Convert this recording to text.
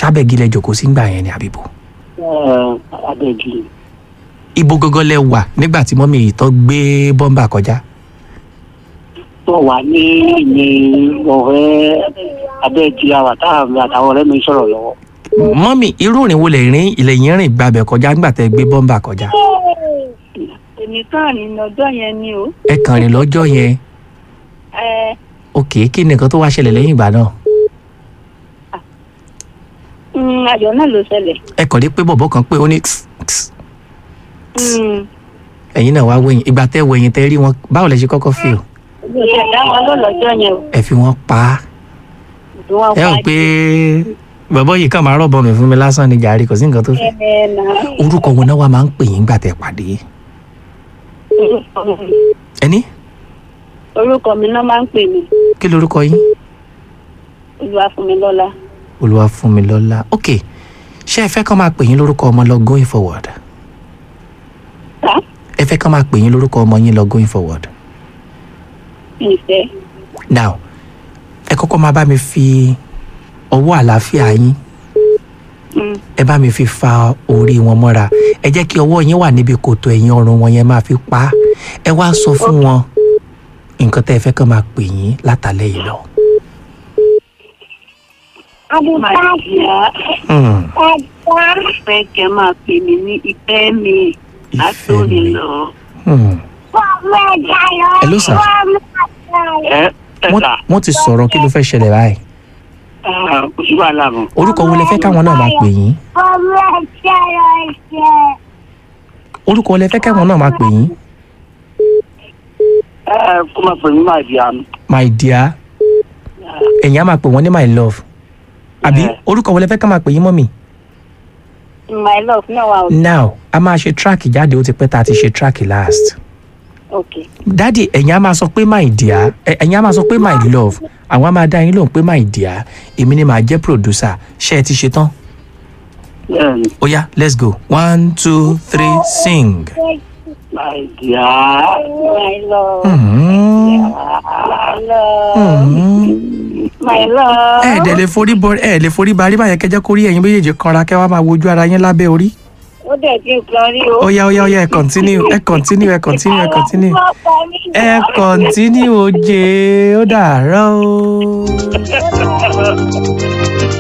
ṣábẹ́gi lẹ jòkó sí gbà yẹn ni àbíbò abẹ́gi ibo gangan lẹ wà nígbà tí mọ́mí yìí tó gbé bọ́mbà kọjá tó wà ní ní ọ̀rẹ́ abẹ́gi àwà táwọn àtàwọn ọ̀rẹ́ mi sọ̀rọ̀ lọ́wọ́. mọ́mí irú ìrìn wo lè rìn ilẹ̀ yín rìn gbàbẹ̀ kọjá nígbà tẹ gbé bọ́mbà kọjá èmi kàn ní ọjọ́ yẹn ni o. ẹ kàn rìn lọ́jọ́ yẹn ẹ ok kí ni nǹkan tó wá ṣẹlẹ̀ lẹ́yìn ìgbà náà mm, ayọ̀ náà ló ṣẹlẹ̀. ẹ kàn rí pé bọ̀bọ̀ kan pé ó ní tss, tss. Mm, ẹ̀yin náà wá wẹ̀yìn ìgbà tẹ́ wẹ̀yìn tẹ́ rí wọn báwo lẹ ṣe kọ́kọ́ fi o mi ò ṣẹ̀dá wọn ló lọ́jọ́ yẹn o. ẹ fi wọn pa á ìdí wọn ẹ rò pé bọ̀bọ̀ yìí kàn máa rọ̀bọ̀ mi fún mi lásán ni jàre kò sí nǹkan tó fi ẹ nà orúkọ wọn náà wà máa ń pè yín gbà tẹ́ pàdé ẹni orúkọ mi náà máa ń pè mí kí lorúkọ yín Olúwafúnmilọ́lá. Olúwafúnmilọ́lá ok ṣé ẹ fẹ́ kàn máa pè yín lórúkọ ọmọ lọ going forward Tá? ẹ fẹ́ kàn máa pè yín lórúkọ ọmọ yín lọ going forward ìfẹ́ now ẹ kọ́kọ́ máa bá mi fi ọwọ́ àlàáfíà yín Mm, ẹ bá mi fi fa orí wọn mọ́ra ẹ jẹ́ kí ọwọ́ yín wà níbi kòtò ẹ̀yìn ọrùn wọn yẹn máa fi pa á ẹ wá sọ fún wọn nǹkan tẹ́ ẹ fẹ́ kàn máa pè yín látàlẹ́ yìí lọ. máa yá Hmm, ìfẹ́ kẹ́ máa pè mí ní ìfẹ́ mi ìfẹ́ látòrí mi. lọ. Hmm. Hello, sir. ẹ ẹ wọ́n ta wọ́n ti sọ̀rọ̀ kí ló fẹ́ ṣẹlẹ̀ báyìí kò sí wàhálà mọ́. orúkọ wo lẹ fẹ́ káwọn náà máa pè yín orúkọ wo lẹ fẹ́ káwọn náà máa pè yín ẹ kó máa pè mí máa di àmì. my dear ẹ̀yin á máa pè wọ́n ní my love àbí Yeah. orúkọ wo lẹ fẹ́ ká máa pè yín mọ́mì my love náà wà now a máa ṣe track jáde ó ti pẹ́ tá a ti ṣe track last ok. dádì ẹ̀yin á máa sọ pé my dear ẹ̀- ẹ̀yin á máa sọ pé my love àwọn á máa dá yín lóhùn pé my dear èmi ni màá jẹ́ producer ṣé ẹ ti ṣe tán bẹ́ẹ̀ni ó yá let's go one two three sing. máa di à. my love Mm-hmm. my love Mm-hmm. my love. ẹ dẹ̀ lè forí bọ ẹ lè forí barí báyẹn kẹjẹ kórí ẹ̀yin méjèèjì kanra kẹ́ wá máa wojú ara yín lábẹ́ orí. ó dẹ̀ ti kan rí o. ó yá ó yá ó yá ẹ continue ẹ continue ẹ continue ẹ continue ẹ continue oje ó dàárọ̀ o.